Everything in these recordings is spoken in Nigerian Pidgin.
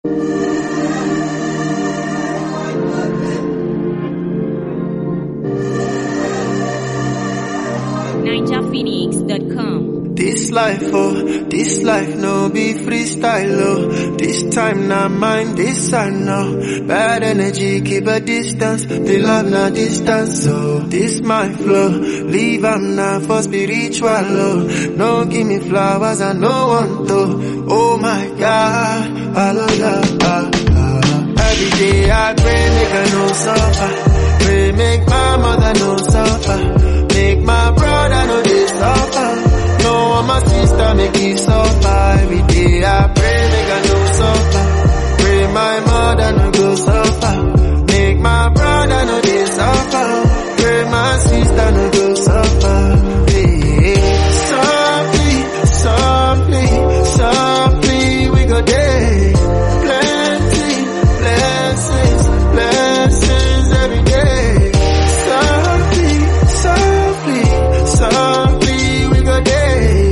NinjaPhoenix.com. This life, oh, this life no be freestyle, oh. This time not mine, this I know. Bad energy, keep a distance. The love not distance, oh. This my flow, leave am now for spiritual, oh. No give me flowers, I no want to. Oh my God, hallelujah. Every day I pray, make I no suffer. Pray, make my mother no suffer. Make my brother no they suffer. No one my sister make me suffer. Every day I pray, make I no suffer. Pray my mother no go suffer. Make my brother no they suffer. Pray my sister no go suffer. Hey, softly, softly, softly we go day. Plenty blessings, blessings every day. Softly, softly, softly we go day.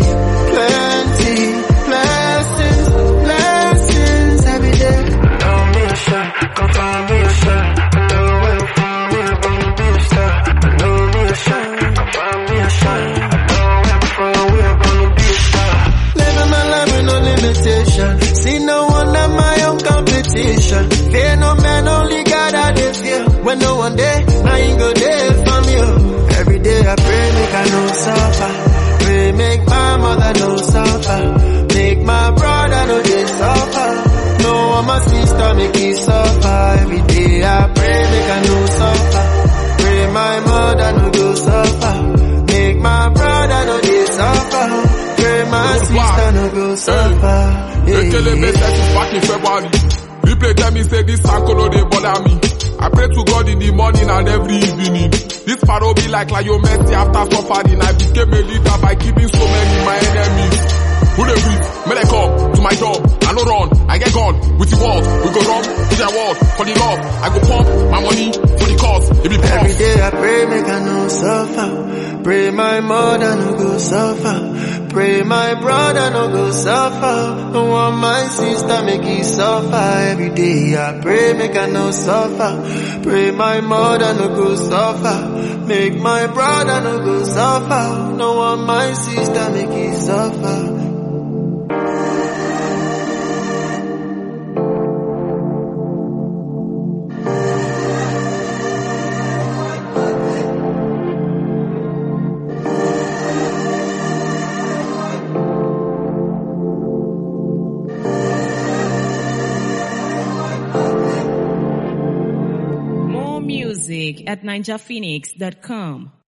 Plenty blessings, blessings every day. Know me a shot, come find me a shot. I know where to find me, I'm gonna be a star. I know me a shot, come find me a shot. I know where I'm from, we're gonna be a star. Living my life with no limitation. See no one at my own competition. Fear no man, only God I dey fear. When no one day, I ain't go there from you. Every day I pray, make I no suffer. Pray, make my mother no suffer. Make my brother no they suffer. No one my sister make me suffer. Every day I pray, make I no suffer. Pray my mother no go suffer. Make my brother no they suffer. Pray my sister no go suffer. Yeah, Ekele me set is back in February. Replay tell me say this Sankolo dey bother me. I pray to God in the morning and every evening. This paro be like Lionel Messi after suffering. I became a leader by keeping so many my enemies. Who they breathe? May they come to my job. I no run, I get gone with the world. We go run to their world for the love. I go pump my money for the cause. It be Every pause. day I pray make I no suffer. Pray my mother no go suffer. Pray my brother no go suffer. No want my sister make he suffer. Every day I pray make I no suffer. Pray my mother no go suffer. Make my brother no go suffer. No want my sister make he suffer. More music at NinjaPhoenix.com.